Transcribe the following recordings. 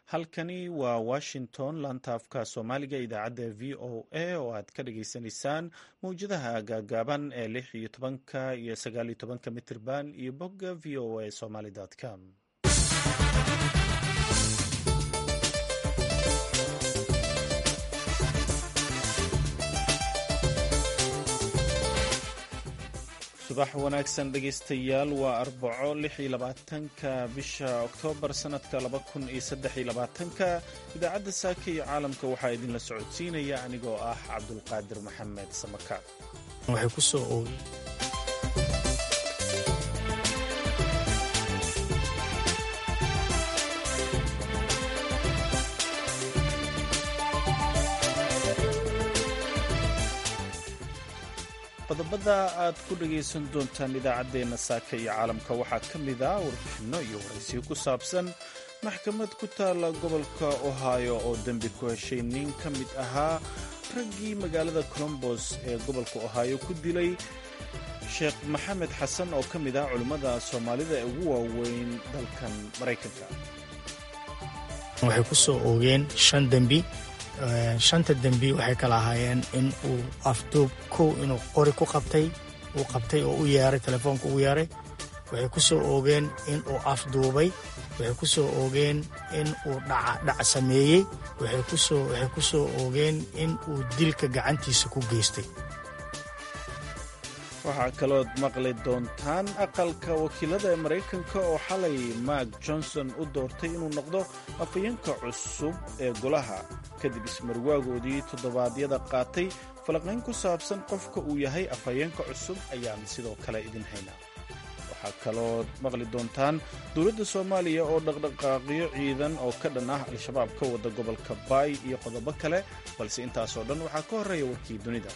halkani waa washington laanta afka soomaaliga idaacadda v o a oo aad ka dhagaysanaysaan mawjadaha gaagaaban ee lix iyo tobanka iyo sagaal iyo tobanka mitirban iyo bogga v o a somaly com subax wanaagsan dhegaystayaal waa arbaco lix iyo labaatanka bisha oktoobar sannadka laba kun iyo saddex iyo labaatanka idaacadda saaka iyo caalamka waxaa idinla socodsiinaya anigoo ah cabdulqaadir maxamed samakaab waxay ku soo oogay qodobada aad ku dhagaysan doontaan idaacaddeenna saaka iyo caalamka waxaa ka mid ah warbixinno iyo waraysiyo ku saabsan maxkamad ku taalla gobolka ohio oo dembi ku heshay nin ka mid ahaa raggii magaalada colombos ee gobolka ohio ku dilay sheekh maxamed xasan oo ka mid ah culimmada soomaalida ee ugu waaweyn dalkan maraykanka waxay ku soo oogeen shan dembi shanta dembi waxay kala ahaayeen in uu afduub kow inuu qori ku qabtay uu qabtay oo u yeeray telefoonka ugu yeeray waxay ku soo oogeen in uu afduubay waxay ku soo oogeen in uu dhac sameeyey waxay ku soo oogeen in uu dilka gacantiisa ku geystay waxaa kalood maqli doontaan aqalka wakiilada ee maraykanka oo xalay mark johnson u doortay inuu noqdo afhayeenka cusub ee golaha kadib ismarwaagoodii toddobaadyada qaatay falaqayn ku saabsan qofka uu yahay afhayeenka cusub ayaan sidoo kale idin haynaa waxaa kalood maqli doontaan dowladda soomaaliya oo dhaqdhaqaaqyo ciidan oo ka dhan ah al-shabaab ka wada gobolka baay iyo qodobo kale balse intaasoo dhan waxaa ka horreeya warkii dunida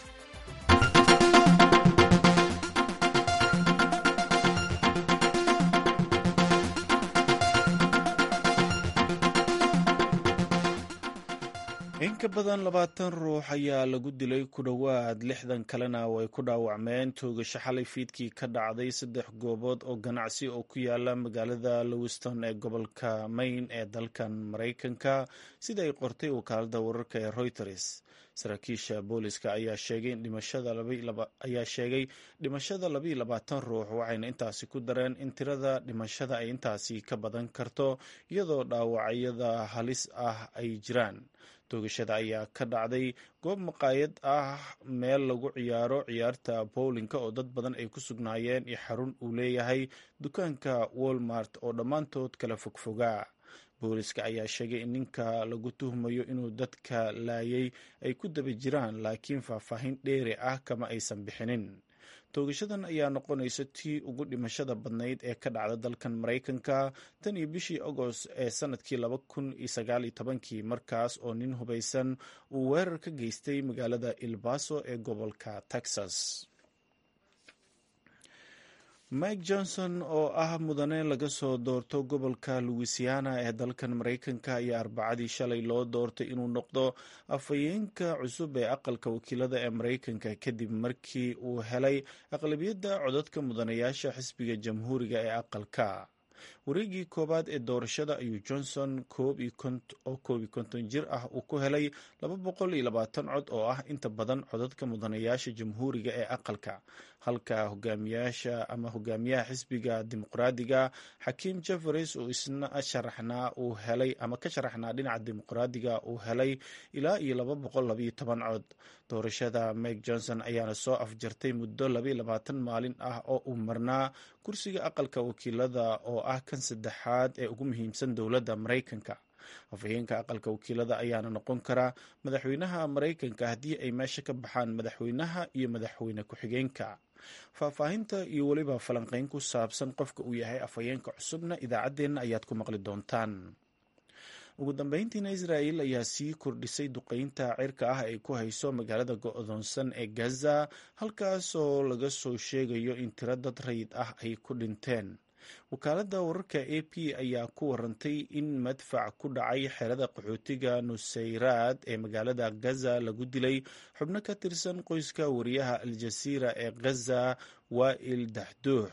in ka badan labaatan ruux ayaa lagu dilay ku dhowaad lixdan kalena oo ay ku dhaawacmeen toogasho xalay fiidkii ka dhacday saddex goobood oo ganacsi oo ku yaala magaalada lowiston ee gobolka maine ee dalkan maraykanka sida ay qortay wakaalada wararka ee reuters saraakiisha booliska ayaa sheegay dhimashada labaiyo labaatan ruux waxayna intaasi ku dareen in tirada dhimashada ay intaasi ka badan karto iyadoo dhaawacyada halis ah ay jiraan toogashada ayaa ka dhacday goob maqaayad ah meel lagu ciyaaro ciyaarta bowlinka oo dad badan ay ku sugnaayeen iyo xarun uu leeyahay dukaanka walmart oo dhammaantood kala fogfogaa booliska ayaa sheegay in ninka lagu tuhmayo inuu dadka laayay ay ku daba jiraan laakiin faahfaahin dheeri ah kama aysan bixinin toogashadan ayaa noqonaysa tii ugu dhimashada badnayd ee ka dhacda dalkan maraykanka tan iyo bishii agost ee sanadkii laba kun iyo sagaal iyo tobankii markaas oo nin hubaysan uu weerar ka geystay magaalada ilbaso ee gobolka texas mike johnson oo ah mudane laga soo doorto gobolka louisiana ee dalkan maraykanka ayaa arbacadii shalay loo doortay inuu noqdo afhayeenka cusub ee aqalka wakiilada ee maraykanka kadib markii uu helay aqlabiyadda codadka mudanayaasha xisbiga jamhuuriga ee aqalka wareegii koowaad ee doorashada ayuu johnson oo koob iyo konton jir ah uu ku helay laba boqol iyo labaatan cod oo ah inta badan codadka mudanayaasha jamhuuriga ee aqalka halka hogaamiyaasha ama hogaamiyaha xisbiga dimuqraadiga xakiim jefferes oo isna sharaxnaa uu helay ama ka sharaxnaa dhinaca dimuqraadiga uu helay ilaa iyo laba boqol labaiyo toban cod doorashada mike johnson ayaana soo afjartay muddo labaiyo labaatan maalin ah oo uu marnaa kursiga aqalka wakiilada oo ah kan saddexaad ee ugu muhiimsan dowladda maraykanka afhayeenka aqalka wakiilada ayaana noqon karaa madaxweynaha maraykanka haddii ay meesha ka baxaan madaxweynaha iyo madaxweyne ku-xigeenka faahfaahinta iyo weliba falanqeyn ku saabsan qofka uu yahay afhayeenka cusubna idaacaddeenna ayaad ku maqli doontaan ugu dambeyntiina israa'el ayaa sii kordhisay duqeynta cirka ah ay ku hayso magaalada go-doonsan ee gaza halkaasoo laga soo sheegayo in tiro dad rayid ah ay ku dhinteen wakaaladda wararka a p ayaa ku warantay in madfac ku dhacay xerada qaxootiga nusayraad ee magaalada gaza lagu dilay xubno ka tirsan qoyska wariyaha al-jasiira ee gaza waa'il daxduux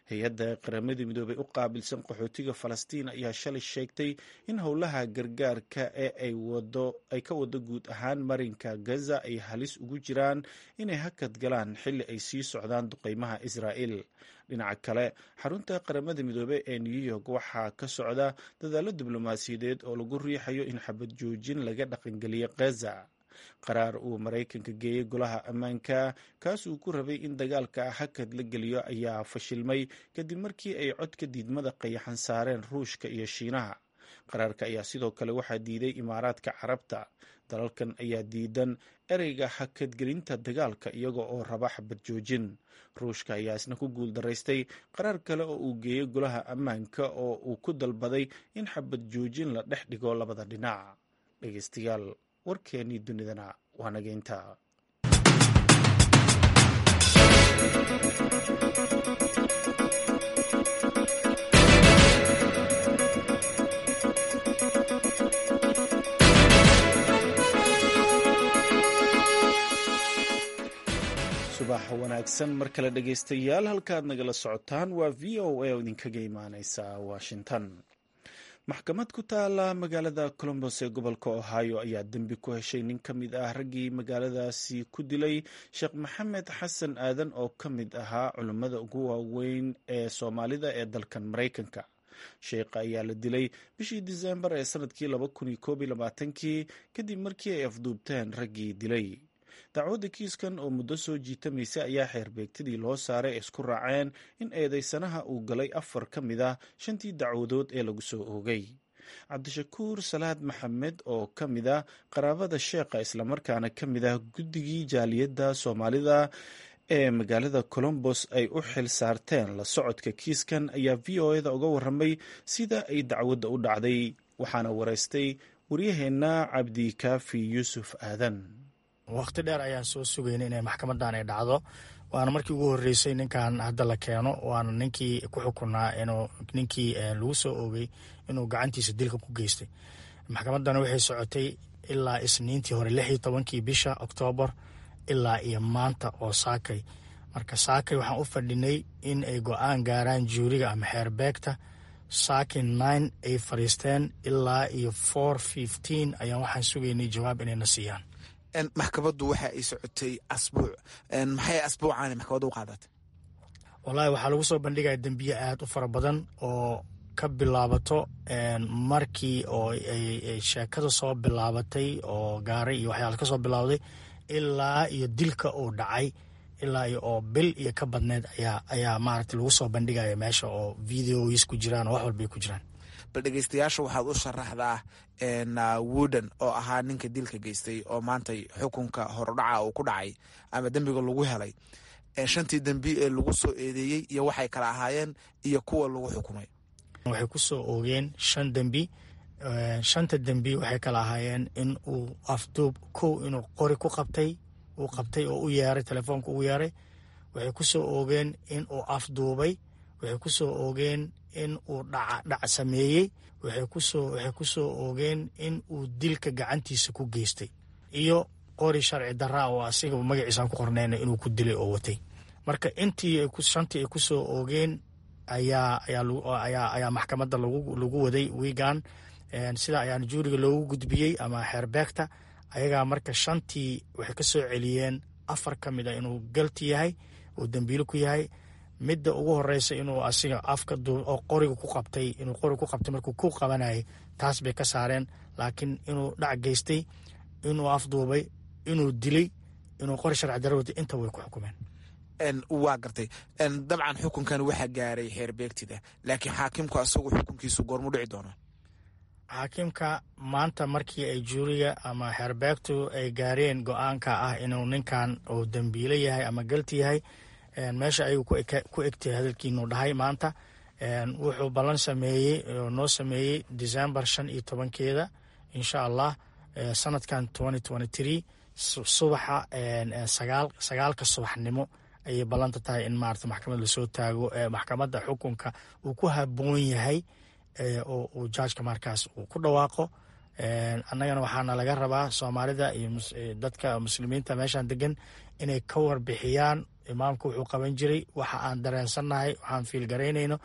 hay-adda qaramada midoobey u qaabilsan qaxootiga falastiin ayaa shalay sheegtay in howlaha gargaarka ee ay ka wado guud ahaan marinka gaza ay halis ugu jiraan inay hakad galaan xilli ay sii socdaan duqeymaha israa'il dhinaca kale xarunta qaramada midoobey ee new york waxaa ka socda dadaalo diblomaasiyadeed oo lagu riixayo in xabad joojin laga dhaqangeliyo gaza qaraar uu maraykanka geeyey golaha ammaanka kaas uu ku rabay in dagaalka hakad la geliyo ayaa fashilmay kadib markii ay codka diidmada qayaxan saareen ruushka iyo shiinaha qaraarka ayaa sidoo kale waxaa diiday imaaraadka carabta dalalkan ayaa diidan ereyga hakadgelinta dagaalka iyaga oo raba xabad joojin ruushka ayaa isna ku guul daraystay qaraar kale oo uu geeyey golaha ammaanka oo uu ku dalbaday in xabad joojin la dhex dhigo labada dhinac dhegeystayaal warkeennii dunidana waa nageynta subax wanaagsan mar kale dhegeystayaal halkaad nagala socotaan waa v o a oo idinkaga imaaneysa washington maxkamad ku taala magaalada colombos ee gobolka ohio ayaa dembi ku heshay nin ka mid ah raggii magaaladaasi ku dilay sheekh maxamed xasan aadan oo ka mid ahaa culummada ugu waaweyn ee soomaalida ee dalkan maraykanka sheekha ayaa la dilay bishii disembar ee sanadkii kii kadib markii ay afduubteen raggii dilay dacwadda kiiskan oo muddo soo jiitamaysa ayaa xeerbeegtadii loo saaray ee isku raaceen in eedeysanaha uu galay afar ka mid ah shantii dacwadood ee lagu soo oogay cabdishakuur salaad maxamed oo ka mid ah qaraabada sheekha islamarkaana ka mid ah guddigii jaaliyadda soomaalida ee magaalada colombos ay u xil saarteen la socodka kiiskan ayaa v o eda uga waramay sida ay dacwadda u dhacday waxaana wareystay waryaheenna cabdikaafi yuusuf aadan waqti dheer ayaan soo sugayna inay maxkamadan ay dhacdo waana markii ugu horeysay ninkan hadda la keeno waana ninkii ku xukunaa inuu ninkii lagu soo oogay inuu gacantiisa dilka ku geystay maxkamadana waxay socotay ilaa isniintii hore lix iyo tobankii bisha oktoobar ilaa iyo maanta oo saakay marka saakay waxaan u fadhinay in ay go-aan gaaraan juuriga ama xeerbeegta saakay nine ay fadhiisteen ilaa iyo four fifteen ayaan waxaan sugaynay jawaab inayna siiyaan maxkamaddu waxa ay socotay asbuuc maxay asbuucaani maxkamadda u qaadatay wallaahi waxaa lagu soo bandhigaya dembiye aad u fara badan oo ka bilaabato markii oo ay sheekada soo bilaabatay oo gaaray iyo waxyaala ka soo bilowday ilaa iyo dilka uu dhacay ilaa iyo oo bil iyo ka badneed ayaa ayaa maaragtay lagu soo bandhigaya meesha oo videois ku jiraan oo wax walbay ku jiraan bal dhegeystayaasha waxaad u sharaxdaa wooden oo ahaa ninka dilka geystay oo maantay xukunka horudhaca uu ku dhacay ama dembiga lagu helay shantii dembi ee lagu soo eedeeyey iyo waxay kala ahaayeen iyo kuwa lagu xukumay waxay ku soo oogeen shan dembi shanta dembi waxay kala ahaayeen in uu afduub kow inuu qori ku qabtay uu qabtay oo u yeeray telefoonka ugu yeeray waxay ku soo oogeen in uu afduubay waxay ku soo oogeen in uu dhac sameeyey waxay ku soo oogeen in uu dilka gacantiisa ku geystay iyo qori sharci daraa oo asiga magaciisaan ku qornayna inuu ku dilay oo watay marka intii shantii ay ku soo oogeen ayaa maxkamadda lagu waday wiigan sida ayaana juuriga loogu gudbiyey ama xeerbeegta ayagaa marka shantii waxay ka soo celiyeen afar ka mid a inuu galti yahay uu dembiilo ku yahay midda ugu horeysa inuu asiga afka oo qoriga ku qabtay inuu qoriga ku qabtay markuu ku qabanayay taas bay ka saareen laakiin inuu dhac geystay inuu afduubay inuu dilay inuu qori sharci daro watay inta way ku xukumeen waa gartay dabcan xukunkan waxaa gaaray xeerbeegtida laakiin xaakimku asagu xukunkiisu goormu dhici doonaa xaakimka maanta markii ay juuriga ama xeerbeegtu ay gaareen go-aanka ah inuu ninkan uu dembiilo yahay ama galti yahay meesha ayuu ku egtay hadalkiinuu dhahay maanta wuxuu ballan sameeyey oo noo sameeyey december shan iyo tobankeeda insha allah sanadkan subaxa sagaalka subaxnimo ayay ballanta tahay in maarata maxkamad lasoo taago maxkamadda xukunka uu ku haboon yahay oo uu jaajka markaas uu ku dhawaaqo annagana waxaana laga rabaa soomaalida iyo dadka muslimiinta meeshan degan inay ka warbixiyaan imaamku wuxuu qaban jiray waxa aan dareensannahay waxaan fiilgaraynayno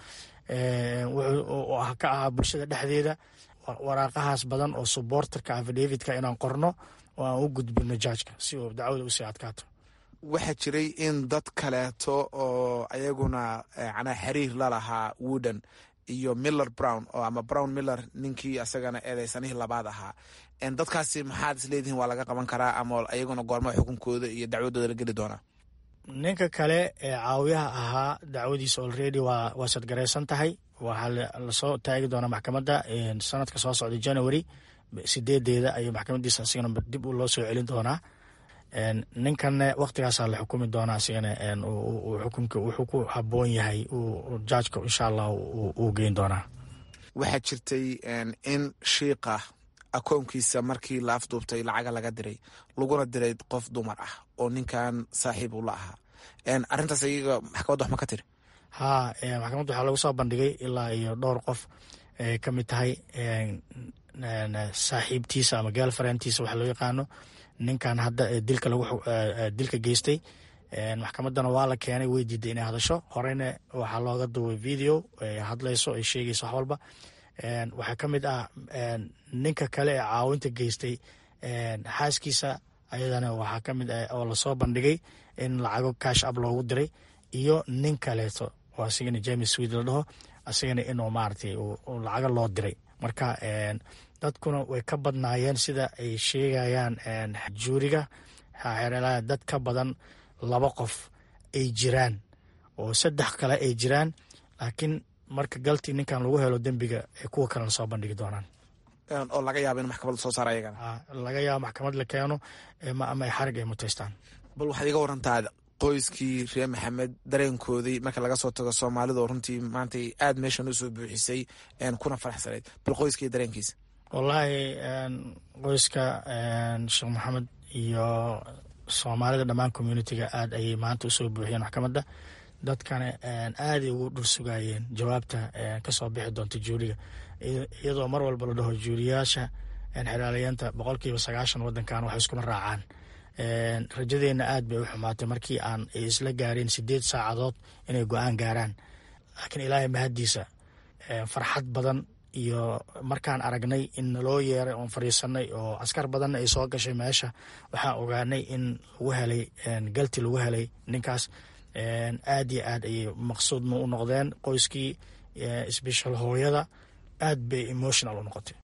wuxuu ka ahaa bulshada dhexdeeda waraaqahaas badan oo suborterka afidavidka inaan qorno oo aan u gudbino jaajka si uu dacwada usii adkaato waxaa jiray in dad kaleeto oo ayaguna macnaha xiriir la lahaa wooden iyo miller brown oo ama brown miller ninkii asagana eedeysanihii labaad ahaa dadkaasi maxaad isleedihiin waa laga qaban karaa ama ayaguna goormaa xukunkooda iyo dacwadooda la geli doonaa ninka kale ee caawiyaha ahaa dacwadiisa olredy waa waa sadgaraysan tahay waxaa lasoo taagi doonaa maxkamadda sanadka soo socda january sideedeeda ayuu maxkamadiisa asigana dib loo soo celin doonaa ninkanne waktigaasaa la xukumi doonaa asigana xukunka wuxuu ku haboon yahay jaajka insha allah uu geyn doonaa waxaa jirtay in shiiqa akoonkiisa markii la afduubtay lacaga laga diray laguna diray qof dumar ah oo ninkan saaxiib uu la ahaa arintaas ayaga maxkamadda wax ma ka tiri haa maxkamadda waxaa lagu soo bandhigay ilaa iyo dhowr qof ay ka mid tahay saaxiibtiisa ama gaalfarentiisa waxa loo yaqaano ninkan hadda dilka lagu dilka geystay maxkamaddana waa la keenay way diiday inay hadasho horeyna waxaa looga duubay video ay hadlayso ay sheegayso wax walba waxaa ka mid ah ninka kale ee caawinta geystay xaaskiisa ayadana waxaa ka mid ah oo lasoo bandhigay in lacago cash up loogu diray iyo nin kaleeto oo asigana james swed la dhaho asigana inuu maaragtay lacago loo diray marka dadkuna way ka badnaayeen sida ay sheegayaan juuriga dad ka badan laba qof ay jiraan oo saddex kale ay jiraan laakiin marka galti ninkan lagu helo dembiga kuwa kalena soo bandhigi doonaan oo laga yaabo in maxkamad soo saara ayagana laga yaabo maxkamad la keeno ama ay xarig ay muteystaan bal waxaad iga warantaa qoyskii reer maxamed dareenkoodii marka laga soo tago soomaalida oo runtii maanta aada meeshan usoo buuxisay kuna faraxsanayd bal qoyskii dareenkiisa wallaahi qoyska sheekh maxamed iyo soomaalida dhammaan communitiga aada ayay maanta usoo buuxiyeen maxkamadda dadkana aaday ugu dhul sugayeen jawaabta kasoo bixi doonta juuriga iyadoo mar walba la dhaho juuriyaasha xeraalayaanta boqolkiiba sagaashan wadankan wax iskuma raacaan rajadeenna aad bay u xumaatay markii aan ay isla gaareen sideed saacadood inay go-aan gaaraan laakiin ilaahay mahaddiisa farxad badan iyo markaan aragnay in naloo yeeray oon fadhiisanay oo askar badanna ay soo gashay meesha waxaan ogaanay in lagu helay galti lagu helay ninkaas aad iyo aad ayay maqsuudna u noqdeen qoyskii sbeshal hooyada aad bay emotional u noqotay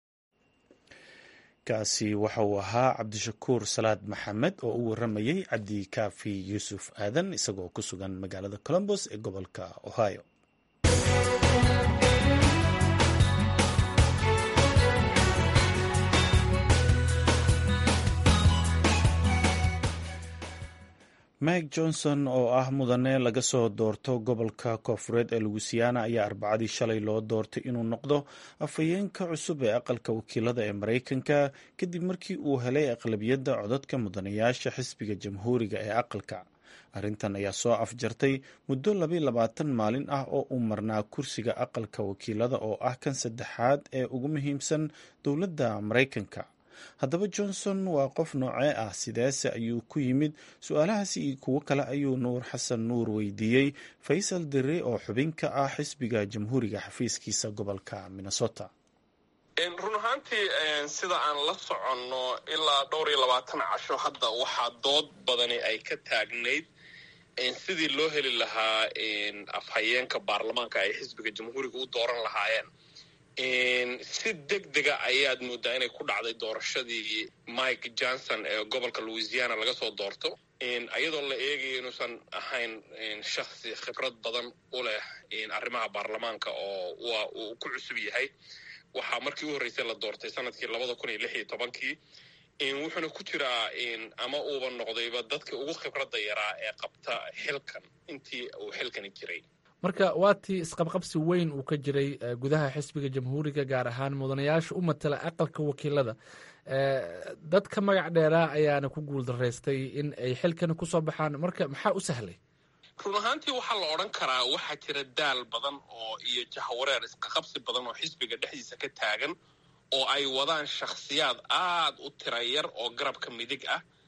kaasi waxa uu ahaa cabdishakuur salaad maxamed oo u waramayey cabdi kaafi yuusuf aadan isagoo ku sugan magaalada colombos ee gobolka ohio mike johnson oo ah mudane laga soo doorto gobolka koofureed ee louisiana ayaa arbacadii shalay loo doortay inuu noqdo afhayeenka cusub ee aqalka wakiilada ee maraykanka kadib markii uu helay aqlabiyadda codadka mudanayaasha xisbiga jamhuuriga ee aqalka arrintan ayaa soo afjartay muddo labayo labaatan maalin ah oo uu marnaa kursiga aqalka wakiilada oo ah kan saddexaad ee ugu muhiimsan dowladda maraykanka haddaba johnson waa qof noocee ah sideese ayuu ku yimid su-aalahaasi iyo kuwo kale ayuu nuur xasan nuur weydiiyey faysal dere oo xubin ka ah xisbiga jamhuuriga xafiiskiisa gobolka minnesota run ahaantii sida aan la soconno ilaa dhowr iyo labaatan casho hadda waxaa dood badani ay ka taagnayd sidii loo heli lahaa afhayeenka baarlamaanka ay xisbiga jamhuuriga u dooran lahaayeen si deg dega ayaad moodaa inay ku dhacday doorashadii mike johnson ee gobolka louisiana laga soo doorto iyadoo la eegayo inuusan ahayn shaksi khibrad badan u leh arrimaha baarlamaanka oo uu ku cusub yahay waxaa markii u horreysay la doortay sanadkii labada kun iyo lix iyo tobankii wuxuuna ku jiraa ama uuba noqdayba dadka ugu khibradda yaraa ee qabta xilkan intii uu xilkani jiray marka waa tii isqabqabsi weyn uu ka jiray gudaha xisbiga jamhuuriga gaar ahaan mudanayaasha u matala aqalka wakiilada dadka magac dheeraa ayaana ku guul daraystay in ay xilkani kusoo baxaan marka maxaa u sahlay run ahaantii waxaa la odhan karaa waxaa jira daal badan oo iyo jahwareer isqaqabsi badan oo xisbiga dhexdiisa ka taagan oo ay wadaan shakhsiyaad aad u tira yar oo garabka midig ah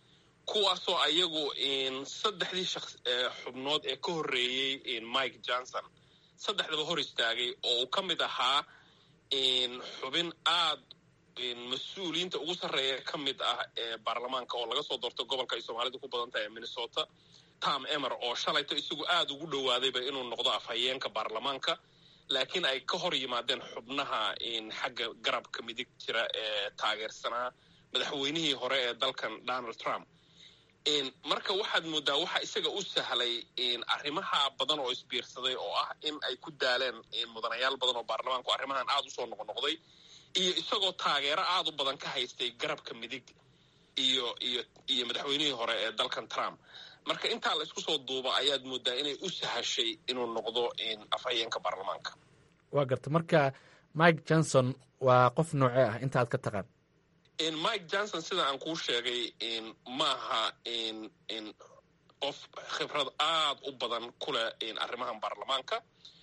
kuwaasoo ayagu saddexdii xubnood ee ka horreeyey mike johnson saddexdaba hor istaagay oo uu ka mid ahaa xubin aad mas-uuliyiinta ugu sarreeya ka mid ah ee baarlamaanka oo laga soo doortay gobolka ay soomaalidu ku badan tahay ee minnesota tom emer oo shalayto isagu aada ugu dhowaadayba inuu noqdo afhayeenka baarlamaanka laakiin ay ka hor yimaadeen xubnaha xagga garabka midig jira ee taageersanaa madaxweynihii hore ee dalkan donald trump marka waxaad moodaa waxa isaga u sahlay arrimaha badan oo isbiirsaday oo ah in ay ku daaleen mudanayaal badan oo baarlamaanku arrimahan aada usoo noqnoqday iyo isagoo taageero aada u badan ka haystay garabka midig iyo iyo iyo madaxweynihii hore ee dalkan trump marka intaa la isku soo duuba ayaad moodaa inay u sahashay inuu noqdo afhayeenka baarlamaanka waa garta marka mike johnson waa qof noocee ah inta aad ka taqaan mike johnson sida aan kuu sheegay maaha qof khibrad aada u badan ku leh arrimahan baarlamaanka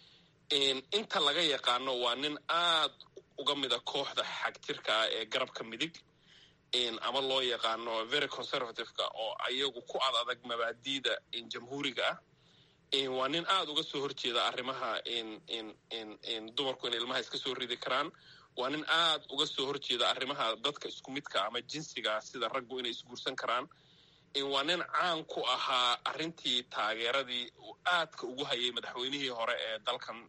inta laga yaqaano waa nin aad uga mida kooxda xagjirka ah ee garabka midig ama loo yaqaano very conservativeka oo ayagu ku ad adag mabaadiida jamhuuriga ah waa nin aada uga soo horjeeda arrimaha dumarku inay ilmaha iska soo ridi karaan waa nin aada uga soo horjeeda arrimaha dadka isku midka ama jinsiga sida raggu inay isguursan karaan waa nin caan ku ahaa arrintii taageeradii uu aadka ugu hayay madaxweynihii hore ee dalkan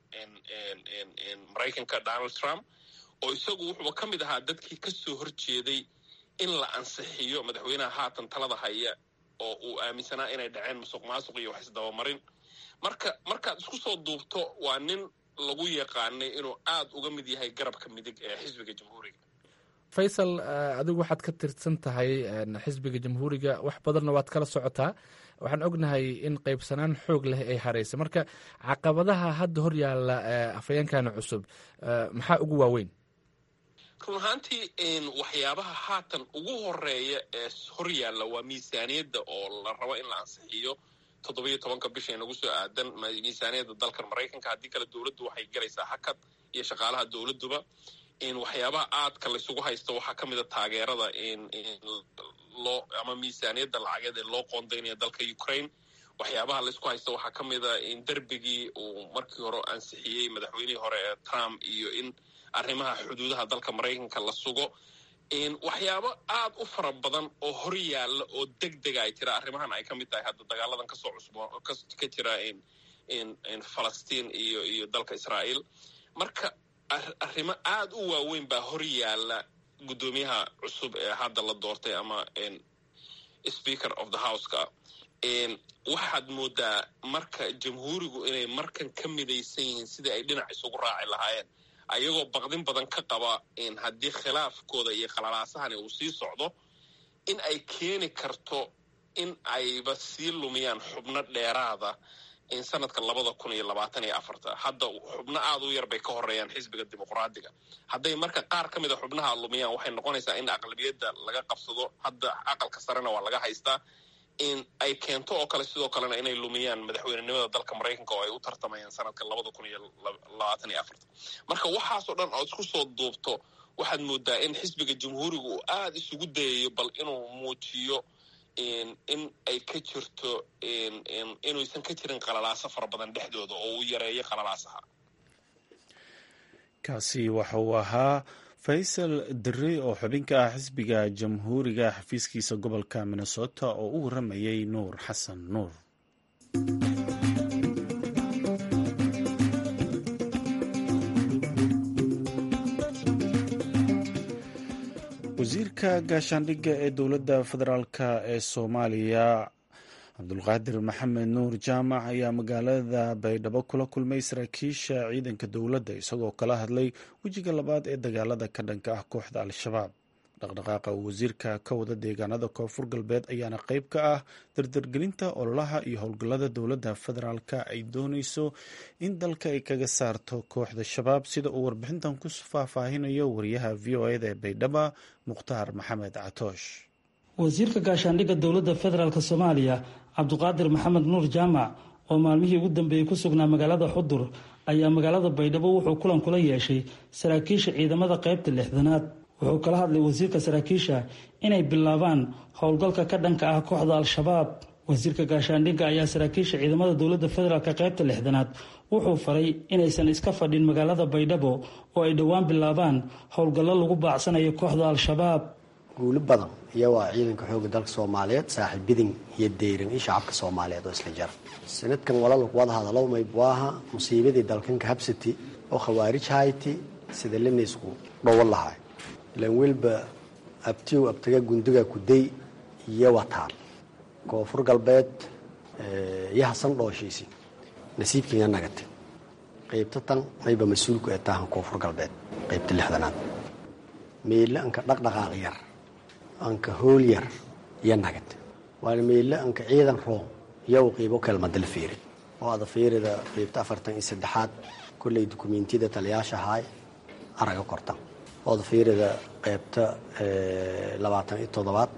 maraykanka donald trump oo isagu wuxuuba ka mid ahaa dadkii ka soo horjeeday in la ansixiyo madaxweynaha haatan talada haya oo uu aaminsanaa inay dhaceen musuq maasuq iyo wax isdabamarin marka markaad isku soo duubto waa nin lagu yaqaanay inuu aada uga mid yahay garabka midig ee xisbiga jamhuuriga faysal adigu waxaad ka tirsan tahay xisbiga jamhuuriga wax badanna waad kala socotaa waxaan ognahay in qaybsanaan xoog leh ay haraysa marka caqabadaha hadda hor yaalla afhayeenkana cusub maxaa ugu waaweyn run ahaantii waxyaabaha haatan ugu horeeya ee hor yaalla waa miisaaniyadda oo la rabo in la ansixiyo toddobiyo tobanka bisha inagu soo aadan miisaaniyadda dalkan maraykanka haddii kale dowladdu waxay galaysaa hakad iyo shaqaalaha dowladduba waxyaabaha aadka laysugu haysto waxaa ka mid a taageerada loo ama miisaaniyadda lacageed ee loo qoondaynaya dalka ukraine waxyaabaha laysku haysto waxaa ka mid a in derbigii uu markii hore ansixiyey madaxweynihii hore ee trump iyo in arrimaha xuduudaha dalka maraykanka la sugo waxyaabo aad u fara badan oo hor yaalla oo deg dega ay tira arrimahan ay ka mid tahay hadda dagaaladan kasoo cusbo ka jira falastiin iyo iyo dalka israa'iil marka arrimo aada u waaweyn baa hor yaalla guddoomiyaha cusub ee hadda la doortay ama speaker of the houseka waxaad moodaa marka jamhuurigu inay markan ka midaysan yihiin sidii ay dhinac isugu raaci lahaayeen ayagoo baqdin badan ka qaba haddii khilaafkooda iyo qalalaasahan uu sii socdo in ay keeni karto in ayba sii lumiyaan xubno dheeraada in sanadka labada kun iyo labaatan iyo afarta hadda xubno aada u yar bay ka horeeyaan xisbiga dimuqraadiga hadday marka qaar ka mid a xubnaha lumiyaan waxay noqonaysaa in aqlabiyadda laga qabsado hadda aqalka sarena waa laga haystaa in ay keento oo kale sidoo kalena inay lumiyaan madaxweynenimada dalka maraykanka oo ay u tartamayaan sanadka labada kun iyo labaatan iyo afarta marka waxaasoo dhan ood isku soo duubto waxaad moodaa in xisbiga jamhuuriga uu aada isugu dayayo bal inuu muujiyo in ay ka jirto inuusan ka jirin qalalaaso fara badan dhexdooda oo uu yareeyo qalalaasaha kaasi waxa uu ahaa faysal diri oo xubin ka ah xisbiga jamhuuriga xafiiskiisa gobolka minnesota oo u waramayay nuur xasan nuur wasiirka gaashaandhigga ee dowladda federaalk ee soomaaliya cabdulqaadir maxamed nuur jaamac ayaa magaalada baydhabo kula kulmay saraakiisha ciidanka dowladda isagoo kala hadlay wejiga labaad ee dagaalada ka dhanka ah kooxda al-shabaab dhaqdhaqaaqa uu wasiirka ka wada deegaanada koonfur galbeed ayaana qeyb ka ah dardargelinta ololaha iyo howlgallada dowladda federaalk ay dooneyso in dalka ay kaga saarto kooxda shabaab sida uu warbixintan ku faahfaahinayo wariyaha v o eda ee baydhaba mukhtaar maxamed catoosh wasiirka gaashaandhigga dowladda federaalk soomaaliya cabduqaadir maxamed nuur jaamac oo maalmihii ugu dambeeyey ku sugnaa magaalada xudur ayaa magaalada baydhabo wuxuu kulan kula yeeshay saraakiisha ciidamada qaybta lixdanaad wuxuu kala hadlay wasiirka saraakiisha inay bilaabaan howlgalka ka dhanka ah kooxda al-shabaab wasiirka gaashaandhigga ayaa saraakiisha ciidamada dowladda federaalk qaybta lixdanaad wuxuu faray inaysan iska fadhin magaalada baydhabo oo ay dhowaan bilaabaan howlgallo lagu baacsanayo kooxda al-shabaab guuli badan iyo waa ciidanka xooga dalka soomaaliyeed saaxiibidin iyo deyran iyo shacabka soomaaliyeed oo isla jara sanadkan walaalku wada hadalo maybuaha musiibadii dalkanka habsati oo khawaarij hayti sida lanaysku dhowan lahay ilan welba abtiw abtaga gundiga kuday iyo wataan koonfur galbeed iyo hasan dhooshiisi nasiibkiina nagate qaybta tan mayba mas-uulku ee taahan koonfur galbeed qaybta lixdanaad meelle anka dhaqdhaqaaq yar anka hool yar iyo nagate waana meelle anka ciidan room iyo u qiibo kelmadala fiiri oo ada fiirida qaybta afartan iyo saddexaad kolley dukumentiyada taliyaasha ahaay araga kortan ooda fiirida qaybta labaatan iyo toddobaad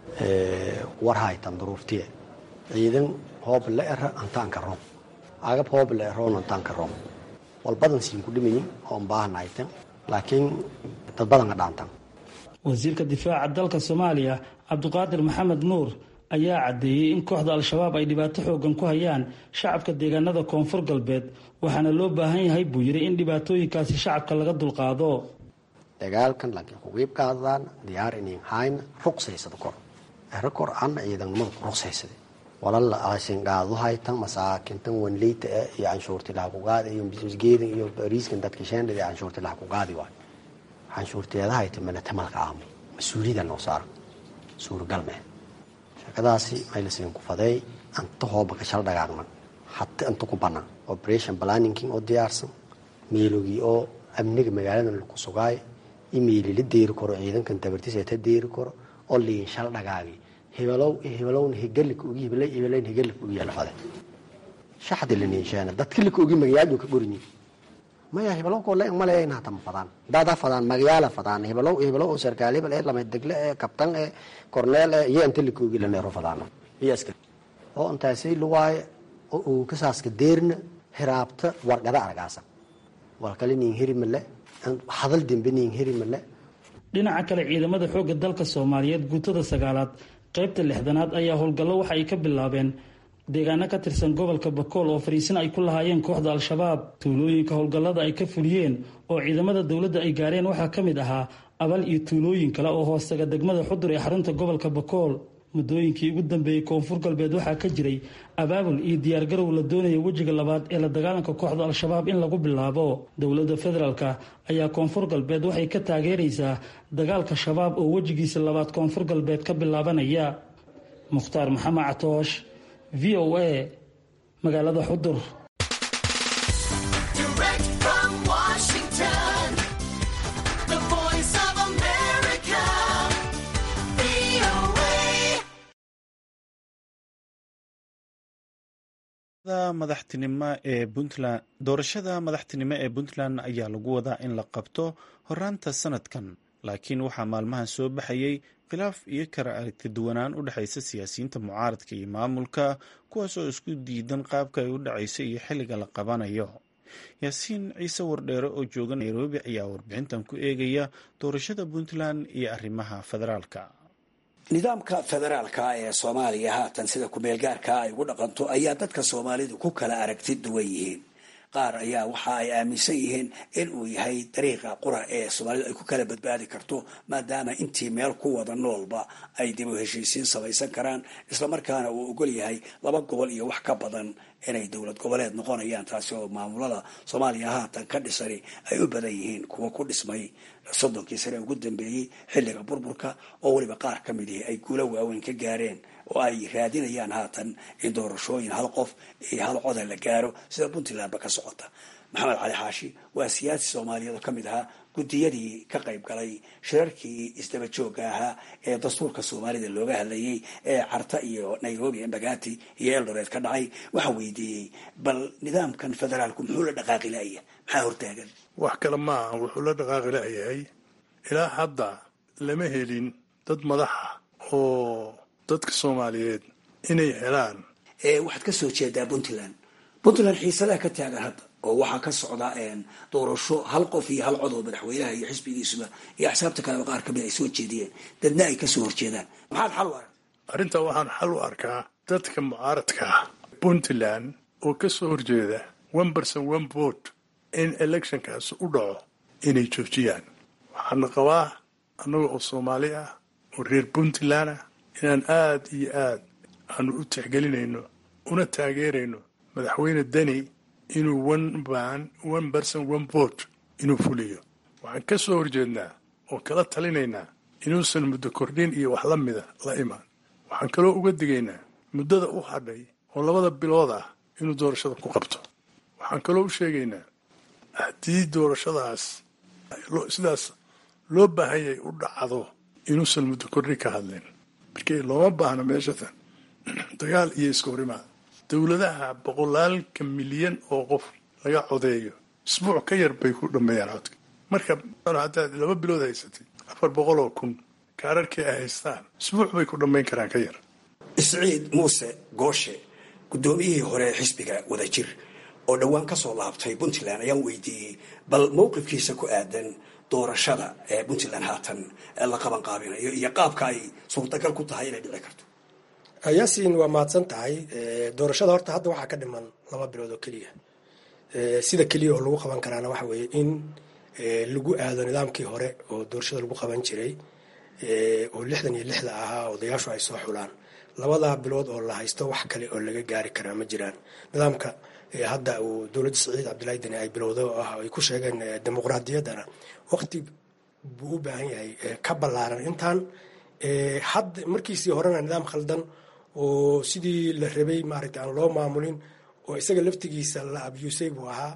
war haytan duruurtiye ciidan hoob la era antaanka room agab hoob la eroon antaanka room walbadan siin ku dhimayin oon baahanaytan laakiin dad badanka dhaantan wasiirka difaaca dalka soomaaliya cabdiqaadir maxamed nuur ayaa caddeeyey in kooxda al-shabaab ay dhibaato xoogan ku hayaan shacabka deegaanada koonfur galbeed waxaana loo baahan yahay buu yidhi in dhibaatooyinkaasi shacabka laga dulqaado dagaalkan laakiin kuqiib qaadadaan diyaar inin hayna ruqsaysada kor ero kor ana ciidanimada ku ruqsaysada walala asin qaado haytan masaakintan wanleyta eh iyo canshuurti laha ku qaadi iyo geedan iyo bariiskan dadka sheendhada iyo canshuurti laha ku qaadi waayo canshuurteeda hayta mana tamalka aamo mas-uuliyada noo saara suuragal mee shakadaasi maylasin ku fadeey anta hooba ka shal dhagaagman hata anta ku banaan operation planninking oo diyaarsan meelogii oo amniga magaaladan laku sugaay imeili la deeri karo ciidankan tabartiisa ta deeri karo oo liin shal dhagaagi hibelow hibelowna higalika ugi hibelay hibelayn higalika ugi yalafade shaxdi la niinsheena dadka lika ugi magayaadu ka gorinyi maya hibelow koo leeg male inaa tama fadaan daadaa fadaan magayaala fadaan hibelow hibelow oo sarkaal hebel ee lama degle ee kabtan ee korneel ee iyo inta lika ugi la neero fadaano iyo askari oo intaasay luwaaye oo uu kasaaska deerna hiraabta wargada argaasa walkale niin heri male hadal dembe niin heri male dhinaca kale ciidamada xoogga dalka soomaaliyeed guutada sagaalaad qaybta lixdanaad ayaa howlgallo waxa ay ka bilaabeen deegaano ka tirsan gobolka bakool oo fariisin ay ku lahaayeen kooxda al-shabaab tuulooyinka howlgallada ay ka fuliyeen oo ciidamada dowladda ay gaareen waxaa ka mid ahaa abal iyo tuulooyin kale oo hoostaga degmada xudur ee xarunta gobolka bakool muddooyinkii ugu dambeeyey koonfur galbeed waxaa ka jiray abaabul iyo diyaargarow la doonaya wejiga labaad ee la dagaalanka kooxda al-shabaab in lagu bilaabo dowladda federaalk ayaa koonfur galbeed waxay ka taageeraysaa dagaalka shabaab oo wejigiisa labaad koonfur galbeed ka bilaabanaya mukhtaar maxamed catoosh v o a magaalada xudur madaxtinimo ee puntland doorashada madaxtinimo ee puntland ayaa lagu wadaa in la qabto horaanta sanadkan laakiin waxaa maalmahan soo baxayay khilaaf iyo kala aragti duwanaan u dhexaysa siyaasiyiinta mucaaradka iyo maamulka kuwaas oo isku diidan qaabka ay u dhacayso iyo xilliga la qabanayo yaasiin ciise wardheere oo jooga nairobi ayaa warbixintan ku eegaya doorashada puntland iyo arrimaha federaalka nidaamka federaalka ee soomaaliya haatan sida ku-meelgaarka ay ugu dhaqanto ayaa dadka soomaalidu ku kala aragti duwan yihiin qaar ayaa waxa ay aaminsan yihiin in uu yahay dariiqa qura ee soomaalidu ay ku kala badbaadi karto maadaama intii meel ku wada noolba ay dib u heshiisiin samaysan karaan islamarkaana uu ogol yahay laba gobol iyo wax ka badan inay dowlad goboleed noqonayaan taasi oo maamulada soomaaliya haatan ka dhisani ay u badan yihiin kuwa ku dhismay soddonkii sane ugu dambeeyey xilliga burburka oo weliba qaar ka mid ihi ay guulo waaweyn ka gaareen oo ay raadinayaan haatan in doorashooyin hal qof iyo hal coda la gaaro sida puntlandba ka socota maxamed cali xaashi waa siyaasi soomaaliyeed oo ka mid ahaa guddiyadii ka qayb galay shirarkii isdaba joogga ahaa ee dastuurka soomaalida looga hadlayay ee carta iyo nairobi embagati iyo eldoreed ka dhacay waxaa weydiiyey bal nidaamkan federaalku muxuu la dhaqaaqi laaya maxaa hortaagan wax kale maaha wuxuu la dhaqaaqi layahay ilaa hadda lama helin dad madaxa oo dadka soomaaliyeed inay helaan waxaad ka soo jeedaa puntland puntland xiisadaha ka taagan hadda oo waxaa ka socda doorasho hal qof iyo hal cod oo madaxweynaha iyo xisbigiisuba iyo axsaabta kaleba qaar kamid ay soo jeediyeen dadna ay kasoo horjeedaan maxaad xal u arag arrintaa waxaan xal u arkaa dadka mucaaradka ah puntland oo ka soo horjeeda one person one vote in electionkaas u dhaco inay joojiyaan waxaana qabaa annaga oo soomaali ah oo reer puntland ah inaan aad iyo aad aanu u tixgelinayno una taageerayno madaxweyne deni inuu one ban one person one vote inuu fuliyo waxaan ka soo horjeednaa oo kala talinaynaa inuusan muddo kordhin iyo wax la mida la imaan waxaan kaloo uga digaynaa muddada u hadhay oo labada bilood ah inuu doorashada ku qabto waxaan kaloo u sheegaynaa haddii doorashadaas sidaas loo baahanyay u dhacdo inuusan muddo kordhin ka hadleen markii looma baahna meeshatan dagaal iyo iska horimaad dowladaha boqolaalka milyan oo qof laga codeeyo isbuuc ka yar bay ku dhameeyaan codka marka haddaad laba bilood haysatay afar boqol oo kun kaararkii ay haystaan isbuuc bay ku dhammayn karaan ka yar isciid muuse gooshe guddoomiyihii hore ee xisbiga wadajir oo dhowaan ka soo laabtay puntland ayaan weydiiyey bal mowqifkiisa ku aadan doorashada ee puntland haatan la qaban qaabinayo iyo qaabka ay suurtagal ku tahay inay dhici karto yaasiin waa mahadsan tahay doorashada horta hadda waxaa ka dhiman laba bilood oo keliya sida keliya oo lagu qaban karaana waxa weeye in lagu aado nidaamkii hore oo doorashada lagu qaban jiray oo lixdan iyo lixda ahaa odayaashu ay soo xulaan labadaa bilood oo la haysto wax kale oo laga gaari karaa ma jiraan nidaamka hadda uu dowladda saciid cabdillahi deni ay bilowda oo ah ay ku sheegeen dimuqraadiyaddana waqti buu u baahan yahay ka ballaaran intaan hadda markiisii horena nidaam khaldan oo sidii la rabay maaragtay aan loo maamulin oo isaga laftigiisa la abyusay buu ahaa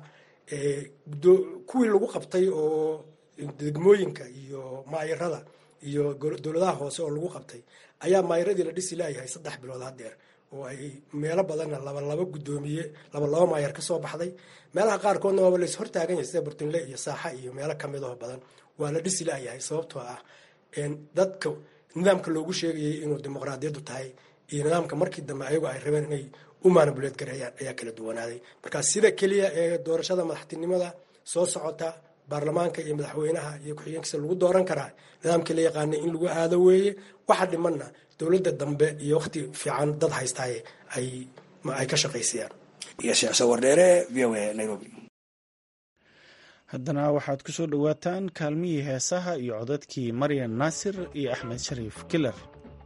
kuwii lagu qabtay oo degmooyinka iyo maayarada iyo dowladaha hoose oo lagu qabtay ayaa maayaradii la dhisi laayahay saddex bilood hadeer oo ay meelo badanna laba laba guddoomiye laba laba maayar ka soo baxday meelaha qaarkoodna waaba lays hortaagan yahay sida burtinle iyo saaxa iyo meelo kamidoo badan waa la dhisi laayahay sababtoo ah dadka nidaamka loogu sheegayay inuu dimuqraadiyaddu tahay iyo nidaamka markii dambe ayagu ay rabeen inay u maanabuleed gareeyaan ayaa kala duwanaaday marka sida keliya ee doorashada madaxtinimada soo socota baarlamaanka iyo madaxweynaha iyo ku-xigeenkiisa lagu dooran karaa nidaamkii la yaqaanay in lagu aado weeye waxa dhimanna dowladda dambe iyo waqti fiican dad haystaay ay ka shaqaysayaan iyo sheekh sawardheere v o a nairobi haddana waxaad ku soo dhowaataan kaalmihii heesaha iyo codadkii maryan naasir iyo axmed shariif kiler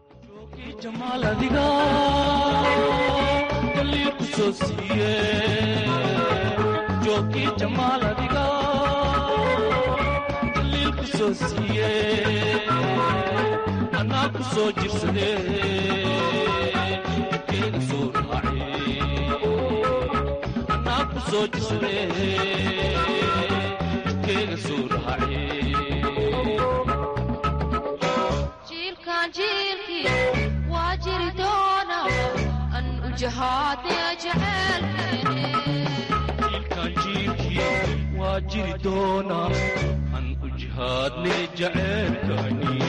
jiilkan jiilkii waa jiri doona an ujahaadne waa jiri doona an ujihaadne jaceelkani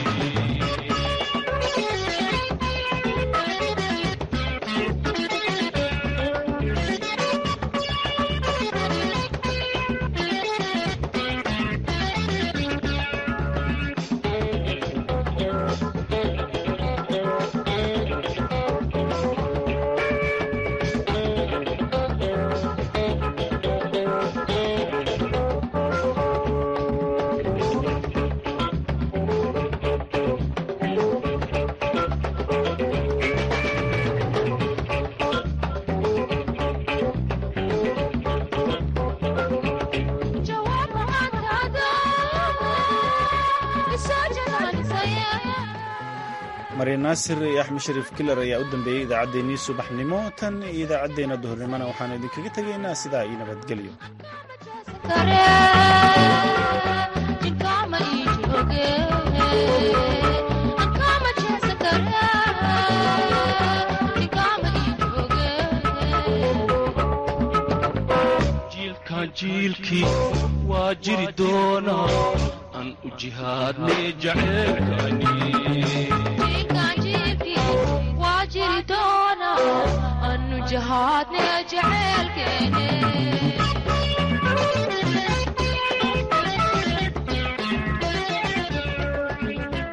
maryan naasir iyo axmed shariif kiler ayaa u dambeeyey idaacaddeenii subaxnimo tan iyo idaacaddeenna duhurnimona waxaanu idinkaga tegaynaa sidaa iyo nabadgelyo jiilkan jiilkii waa jiri doona an ujihaadne jaceelkani waa jiri doona anu jahaadne jaceelkeene